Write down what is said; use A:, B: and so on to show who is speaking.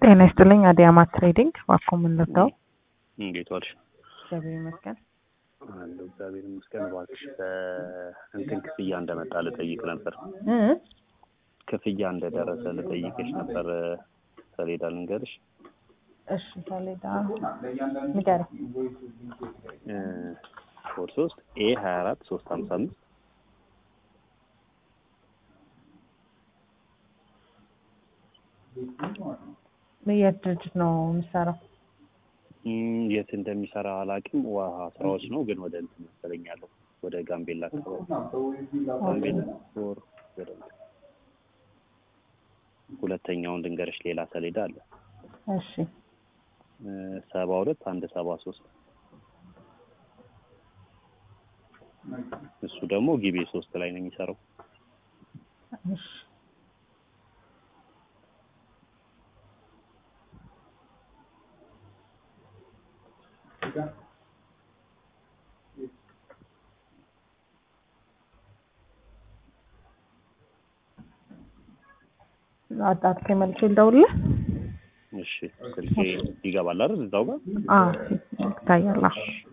A: ጤና ይስጥልኝ። አዲያማት ትሬዲንግ እባክዎ ምን ልርዳው?
B: እንዴት ዋልሽ?
A: እግዚአብሔር ይመስገን።
B: አለሁ እግዚአብሔር ይመስገን። እባክሽ በእንትን ክፍያ እንደመጣ ልጠይቅ ነበር።
A: እ
B: ክፍያ እንደደረሰ ልጠይቅሽ ነበር። ሰሌዳ ልንገርሽ።
A: እሺ ሰሌዳ ንገረኝ።
B: ኮድ ሶስት ኤ ሀያ አራት ሶስት ሀምሳ አምስት
A: የት ድርጅት ነው የምሰራው?
B: እም፣ የት እንደሚሰራ አላውቅም። ውሃ ስራዎች ነው ግን ወደ እንትን መሰለኝ ያለው ወደ ጋምቤላ አካባቢ ጋምቤላ ወር ወደ እንትን። ሁለተኛውን ልንገርሽ ሌላ ሰሌዳ አለ
A: እሺ
B: ሰባ ሁለት አንድ ሰባ ሶስት እሱ ደግሞ ጊቤ ሶስት ላይ ነው የሚሰራው።
A: እሺ አጣጥቄ መልሼ ልደውልልህ?
B: እሺ ስልኬ ይገባል አይደል እዛው ጋር
A: አዎ ይታያል። አዎ።